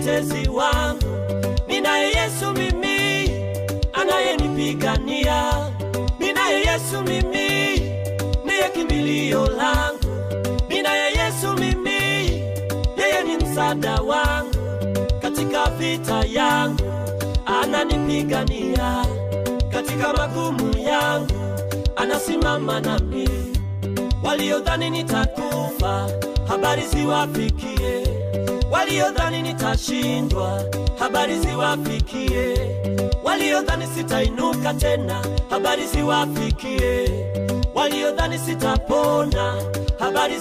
mtetezi wangu, ninaye Yesu mimi anayenipigania, ninaye Yesu mimi ndiye kimbilio langu, ninaye Yesu mimi, yeye ni msaada wangu katika vita yangu, ananipigania katika magumu yangu, anasimama nami. Waliodhani nitakufa, habari ziwafikie. Waliodhani nitashindwa, habari ziwafikie. Waliodhani sitainuka tena, habari ziwafikie. Waliodhani sitapona, habari